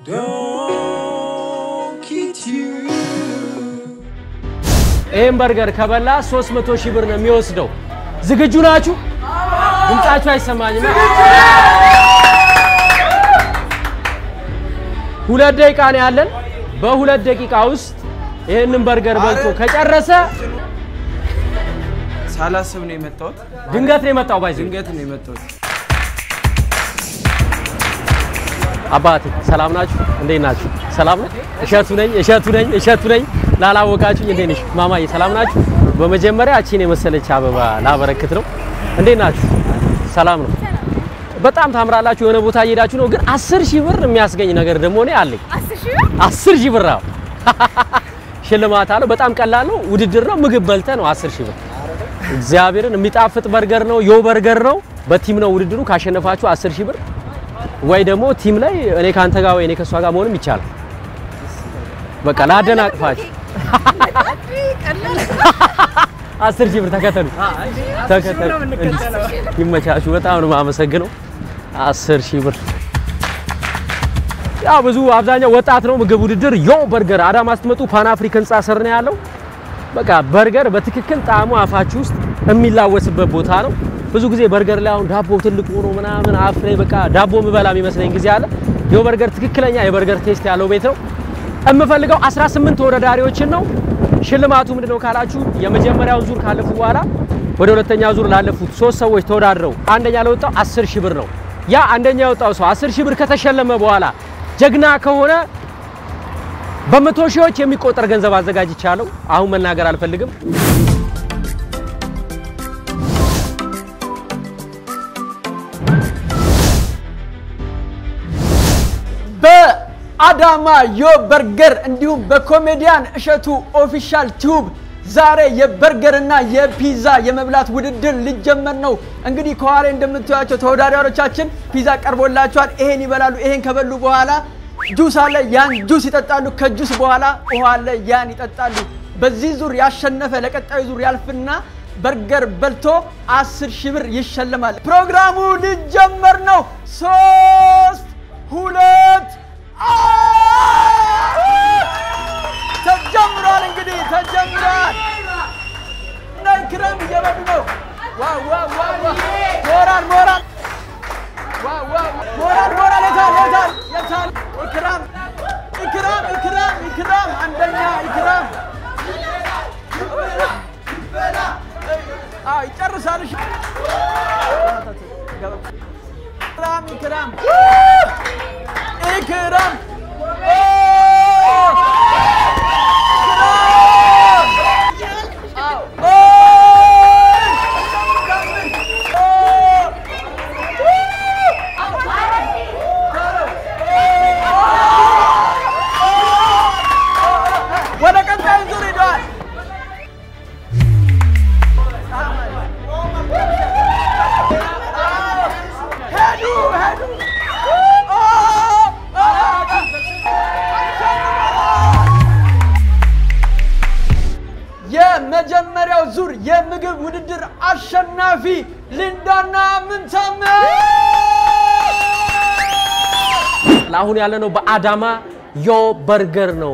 ይህን በርገር ከበላ 300 ሺህ ብር ነው የሚወስደው። ዝግጁ ናችሁ? ድምጻችሁ አይሰማኝም። ሁለት ደቂቃ ነው ያለን። በሁለት ደቂቃ ውስጥ ይህንን በርገር በልቶ ከጨረሰ ሳላስብ ነው የመጣሁት። ድንገት ነው የመጣው። ባይዘ ድንገት ነው የመጣሁት። አባቴ ሰላም ናችሁ? እንዴት ናችሁ? ሰላም ነው። እሸቱ ነኝ እሸቱ ነኝ እሸቱ ነኝ። ላላወቃችሁኝ እንዴት ነሽ? ማማዬ ሰላም ናችሁ? በመጀመሪያ እቺን የመሰለች አበባ ላበረክት ነው። እንዴት ናችሁ? ሰላም ነው። በጣም ታምራላችሁ። የሆነ ቦታ እየሄዳችሁ ነው፣ ግን አስር ሺህ ብር የሚያስገኝ ነገር ደግሞ እኔ አለኝ። አስር ሺህ ብር አዎ፣ ሽልማት አለው። በጣም ቀላል ነው፣ ውድድር ነው። ምግብ በልተ ነው አስር ሺህ ብር። እግዚአብሔርን የሚጣፍጥ በርገር ነው፣ ዮ በርገር ነው። በቲም ነው ውድድሩ። ካሸነፋችሁ አስር ሺህ ብር ወይ ደግሞ ቲም ላይ እኔ ካንተ ጋር ወይ እኔ ከሷ ጋር መሆንም ይቻላል። በቃ ላደናቅፋችሁ። አስር ሺህ ብር ተከተሉ ተከተሉ። ይመቻችሁ። በጣም ነው የማመሰግነው። አስር ሺህ ብር ያው ብዙ አብዛኛው ወጣት ነው። ምግብ ውድድር ዮ በርገር አዳማ ስትመጡ ፓን አፍሪክ ህንፃ ስር ነው ያለው። በቃ በርገር በትክክል ጣዕሙ አፋችሁ ውስጥ የሚላወስበት ቦታ ነው። ብዙ ጊዜ በርገር ላይ አሁን ዳቦ ትልቅ ሆኖ ምናምን አፍ ላይ በቃ ዳቦ ምበላ የሚመስለኝ ጊዜ አለ። ዮ በርገር ትክክለኛ የበርገር ቴስት ያለው ቤት ነው። የምፈልገው 18 ተወዳዳሪዎችን ነው። ሽልማቱ ምንድነው ካላችሁ የመጀመሪያውን ዙር ካለፉ በኋላ ወደ ሁለተኛው ዙር ላለፉት ሶስት ሰዎች ተወዳድረው አንደኛ ለወጣው 10 ሺህ ብር ነው። ያ አንደኛ የወጣው ሰው 10 ሺህ ብር ከተሸለመ በኋላ ጀግና ከሆነ በመቶ ሺዎች የሚቆጠር ገንዘብ አዘጋጅቻለሁ። አሁን መናገር አልፈልግም። በአዳማ ዮ በርገር እንዲሁም በኮሜዲያን እሸቱ ኦፊሻል ቲዩብ ዛሬ የበርገርና የፒዛ የመብላት ውድድር ሊጀመር ነው። እንግዲህ ከኋላ እንደምታዩቸው ተወዳዳሪዎቻችን ፒዛ ቀርቦላቸዋል። ይሄን ይበላሉ። ይሄን ከበሉ በኋላ ጁስ አለ፣ ያን ጁስ ይጠጣሉ። ከጁስ በኋላ ውሃ አለ፣ ያን ይጠጣሉ። በዚህ ዙር ያሸነፈ ለቀጣዩ ዙር ያልፍና በርገር በልቶ አስር ሺህ ብር ይሸለማል። ፕሮግራሙ ሊጀመር ነው። ሶስት ሁለት ተጀምሯል። እንግዲህ ተጀምሯል። እና ክረም እየበሉ ነው። ዋው ዋው ዋው ዋው! ሞራል ሞራል ዋው ዋው! ሞራል ሞራል! የታል የታል የታል? ኢክራም ኢክራም ኢክራም ኢክራም አንደኛ ኢክራም አዎ ይጨርሳል። እሺ ኢክራም ኢክራም ኢክራም ወደ ቀጣዩ ዙር ሄደዋል። ሄዱ ሄዱ የመጀመሪያው ዙር የምግብ ውድድር አሸናፊ ሊንዳና ምንታምር አሁን ያለነው በአዳማ ዮ በርገር ነው።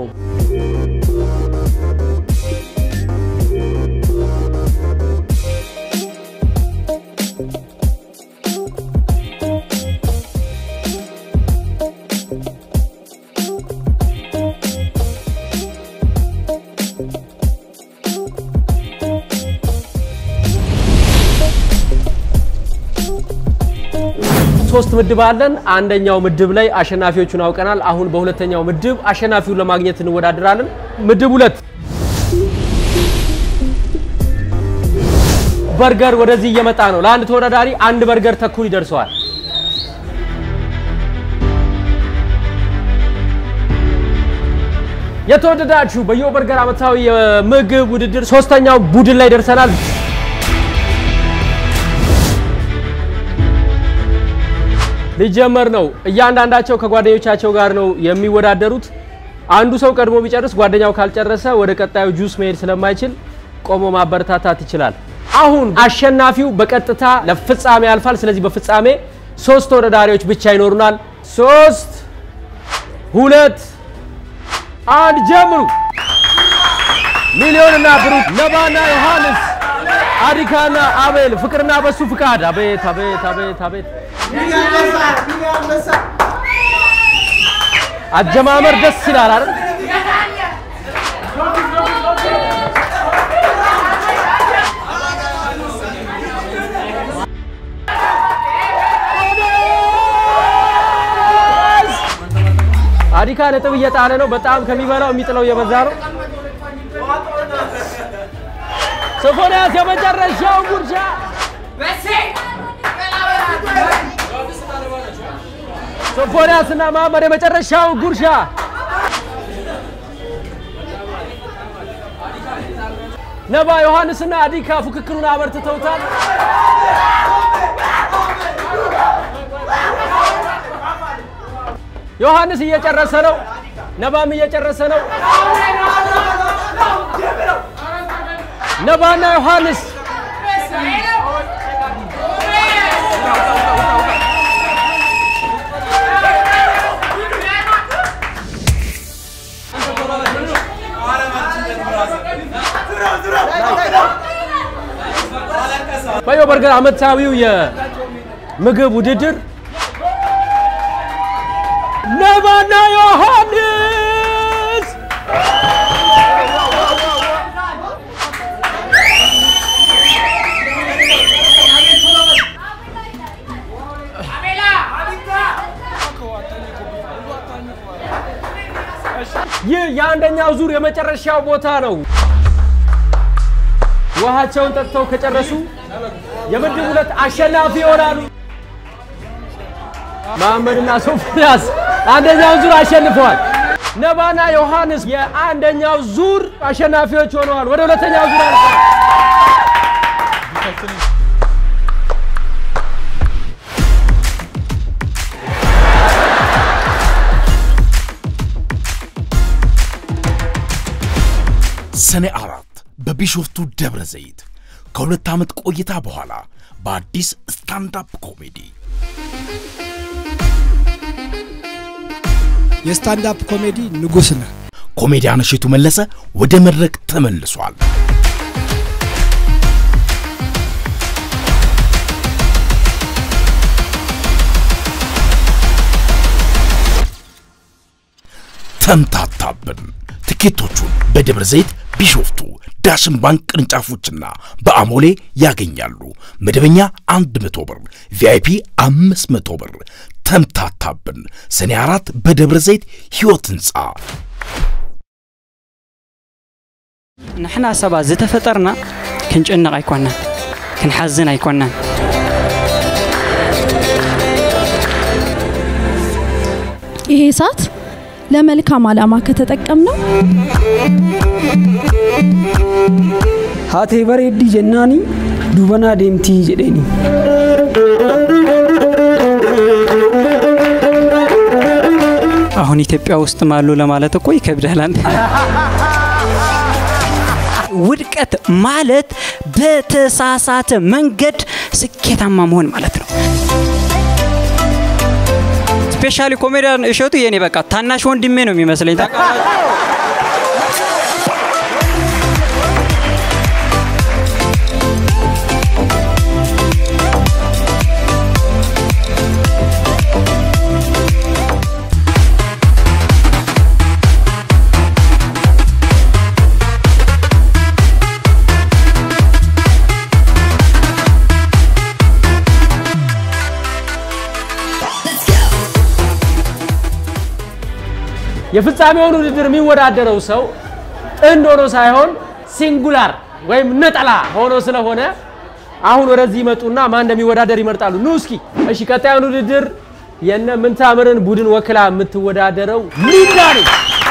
ሶስት ምድብ አለን። አንደኛው ምድብ ላይ አሸናፊዎቹን አውቀናል። አሁን በሁለተኛው ምድብ አሸናፊውን ለማግኘት እንወዳደራለን። ምድብ ሁለት በርገር ወደዚህ እየመጣ ነው። ለአንድ ተወዳዳሪ አንድ በርገር ተኩል ይደርሰዋል። የተወደዳችሁ በዮ በርገር ዓመታዊ የምግብ ውድድር ሶስተኛው ቡድን ላይ ደርሰናል። ሊጀመር ነው። እያንዳንዳቸው ከጓደኞቻቸው ጋር ነው የሚወዳደሩት። አንዱ ሰው ቀድሞ ቢጨርስ ጓደኛው ካልጨረሰ ወደ ቀጣዩ ጁስ መሄድ ስለማይችል ቆሞ ማበረታታት ይችላል። አሁን አሸናፊው በቀጥታ ለፍጻሜ ያልፋል። ስለዚህ በፍጻሜ ሶስት ተወዳዳሪዎች ብቻ ይኖሩናል። ሶስት ሁለት አንድ ጀምሩ። ሚሊዮንና ብሩክ፣ ነባና ዮሐንስ፣ አዲካና አቤል፣ ፍቅርና በሱ ፍቃድ። አቤት አቤት አቤት አቤት! አጀማመር ደስ ይላል አይደል? አዲካ ነጥብ እየጣለ ነው። በጣም ከሚበላው የሚጥለው እየበዛ ነው። ሶፎንያስ የመጨረሻው ጉርሻ ሶፎንያስ እና ማመር የመጨረሻው ጉርሻ ነባ ዮሐንስና አዲካ ፉክክሩን አበርትተውታል። ዮሐንስ እየጨረሰ ነው። ነባም እየጨረሰ ነው። ነባና ዮሐንስ ባዮ በርገር ዓመታዊው የምግብ ውድድር ነባና ዮሐንስ ይህ የአንደኛው ዙር የመጨረሻው ቦታ ነው። ውሃቸውን ጠጥተው ከጨረሱ የምድብ ሁለት አሸናፊ ይሆናሉ። መሐመድና ሶፎንያስ አንደኛውን ዙር አሸንፈዋል። ነባና ዮሐንስ የአንደኛው ዙር አሸናፊዎች ሆነዋል። ወደ ሁለተኛው ዙር አልፈዋል። ሰኔ አራት በቢሾፍቱ ደብረ ዘይት ከሁለት ዓመት ቆይታ በኋላ በአዲስ ስታንዳፕ ኮሜዲ የስታንዳፕ ኮሜዲ ንጉሥ ነህ። ኮሜዲያን እሸቱ መለሰ ወደ መድረክ ተመልሷል። ተምታታብን። ትኬቶቹን በደብረ ዘይት፣ ቢሾፍቱ፣ ዳሽን ባንክ ቅርንጫፎችና በአሞሌ ያገኛሉ። መደበኛ 100 ብር፣ ቪአይፒ 500 ብር። ተምታታብን ሰኔ አራት በደብረ ዘይት ሕይወት ሕንፃ ንሕና ሰባት ዝተፈጠርና ክንጭንቕ ኣይኮናን ክንሓዝን ኣይኮናን ይሄ እሳት ለመልካም ዓላማ ከተጠቀምነው haatee bareeddii jennaani dubanaa deemtii jedheeni አሁን ኢትዮጵያ ውስጥም አሉ ለማለት እኮ ይከብዳል። አንተ ውድቀት ማለት በተሳሳተ መንገድ ስኬታማ መሆን ማለት ነው። ስፔሻሊ ኮሜዲያን እሸቱ የኔ በቃ ታናሽ ወንድሜ ነው የሚመስለኝ። ታውቃላችሁ? የፍጻሜውን ውድድር የሚወዳደረው ሰው ጥንድ ሆኖ ሳይሆን ሲንጉላር ወይም ነጠላ ሆኖ ስለሆነ አሁን ወደዚህ ይመጡና ማን እንደሚወዳደር ይመርጣሉ። ኑ እስኪ። እሺ፣ ቀጣዩን ውድድር የነ ምንታምርን ቡድን ወክላ የምትወዳደረው ሊዳ ነች።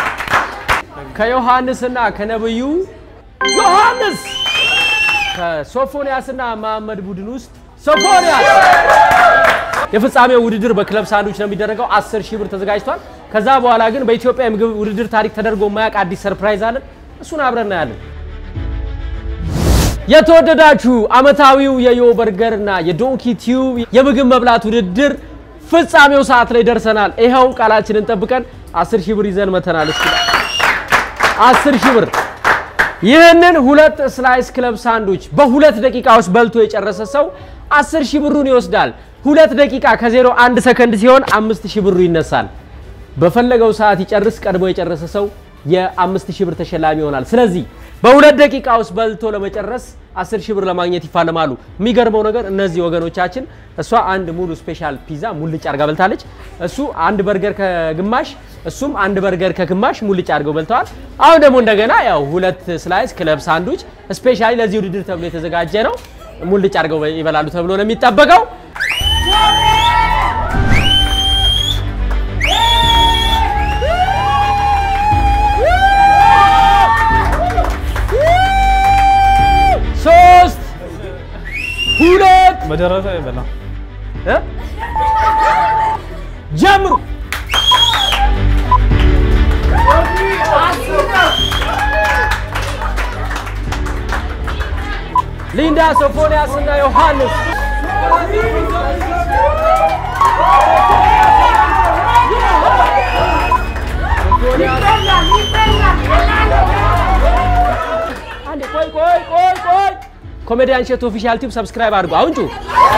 ከዮሐንስና ከነብዩ ዮሐንስ፣ ከሶፎንያስና መሐመድ ቡድን ውስጥ ሶፎንያስ። የፍጻሜው ውድድር በክለብ ሳንዱች ነው የሚደረገው። 10 ሺህ ብር ተዘጋጅቷል። ከዛ በኋላ ግን በኢትዮጵያ የምግብ ውድድር ታሪክ ተደርጎ የማያውቅ አዲስ ሰርፕራይዝ አለን። እሱን አብረን እናያለን። የተወደዳችሁ ዓመታዊው የዮ በርገር እና የዶንኪ ቲዩብ የምግብ መብላት ውድድር ፍጻሜው ሰዓት ላይ ደርሰናል። ይኸው ቃላችንን ጠብቀን አስር ሺህ ብር ይዘን መተናል። እስኪ አስር ሺህ ብር ይህንን ሁለት ስላይስ ክለብ ሳንዱች በሁለት ደቂቃ ውስጥ በልቶ የጨረሰ ሰው አስር ሺህ ብሩን ይወስዳል። ሁለት ደቂቃ ከዜሮ አንድ ሰከንድ ሲሆን አምስት ሺህ ብሩ ይነሳል። በፈለገው ሰዓት ይጨርስ። ቀድሞ የጨረሰ ሰው የአምስት ሺህ ብር ተሸላሚ ይሆናል። ስለዚህ በሁለት ደቂቃ ውስጥ በልቶ ለመጨረስ አስር ሺህ ብር ለማግኘት ይፋለማሉ። የሚገርመው ነገር እነዚህ ወገኖቻችን እሷ አንድ ሙሉ ስፔሻል ፒዛ ሙልጭ አርጋ በልታለች። እሱ አንድ በርገር ከግማሽ እሱም አንድ በርገር ከግማሽ ሙልጭ አድርገው በልተዋል። አሁን ደግሞ እንደገና ያው ሁለት ስላይስ ክለብ ሳንዱች ስፔሻሊ ለዚህ ውድድር ተብሎ የተዘጋጀ ነው። ሙልጭ አድርገው ይበላሉ ተብሎ ነው የሚጠበቀው። ሶስት ሁለት በደረሰ ይበላ እ? ጀምሩ። ሊንዳ፣ ሶፎንያስ እና ዮሐንስ አንዴ ቆይ ቆይ ቆይ ቆይ ኮሜዲያን ሸት ኦፊሻል ቲዩብ ሰብስክራይብ አድርጉ። አሁን ጩ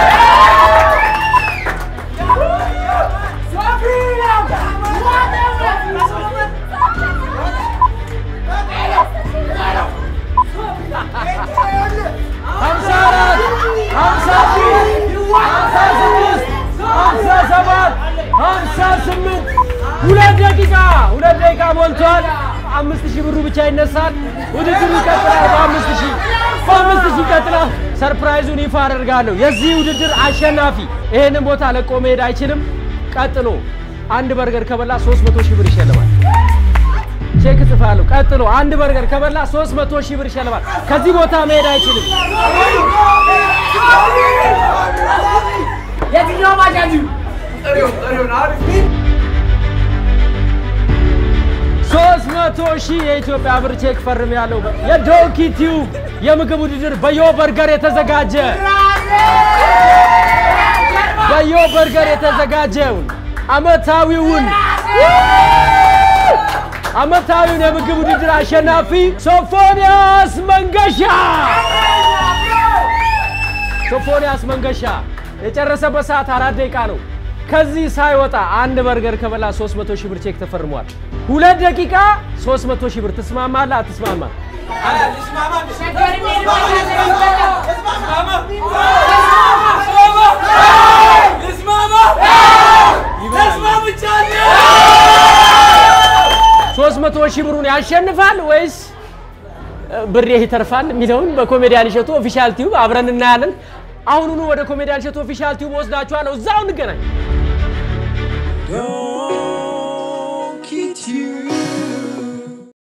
ሀምሳ አራት ሀምሳ አምስት ሀምሳ ስድስት ሀምሳ ሰባት ሀምሳ ስምንት ሁለት ደቂቃ ሁለት ደቂቃ ሞልቷል። አምስት ሺህ ብሩ ብቻ ይነሳል። ውድድሩ ይቀጥላል። በአምስት ሺህ በአምስት ሺህ ይቀጥላል። ሰርፕራይዙን ይፋ አደርጋለሁ። የዚህ ውድድር አሸናፊ ይሄንን ቦታ ለቆ መሄድ አይችልም። ቀጥሎ አንድ በርገር ከበላ 300 ሺህ ብር ይሸልማል። ቼክ ጽፋለሁ። ቀጥሎ አንድ በርገር ከበላ 300 ሺህ ብር ይሸልማል። ከዚህ ቦታ መሄድ አይችልም። ሶስት መቶ ሺህ የኢትዮጵያ ብር ቼክ ፈርም ያለው የዶንኪ ቲዩብ የምግብ ውድድር በዮ በርገር የተዘጋጀ በዮ በርገር የተዘጋጀውን አመታዊውን አመታዊውን የምግብ ውድድር አሸናፊ ሶፎንያስ መንገሻ ሶፎንያስ መንገሻ የጨረሰበት ሰዓት አራት ደቂቃ ነው። ከዚህ ሳይወጣ አንድ በርገር ከበላ 300 ሺህ ብር ቼክ ተፈርሟል። ሁለት ደቂቃ 300 ሺህ ብር ትስማማለህ? አትስማማም? ሶስት መቶ ሺህ ብሩን ያሸንፋል ወይስ ብሬ ይተርፋል የሚለውን በኮሜዲያን እሸቱ ኦፊሻል ቲዩብ አብረን እናያለን። አሁኑኑ ወደ ኮሜዲያን እሸቱ ኦፊሻል ቲዩብ ወስዳችኋለሁ። እዛው እንገናኝ።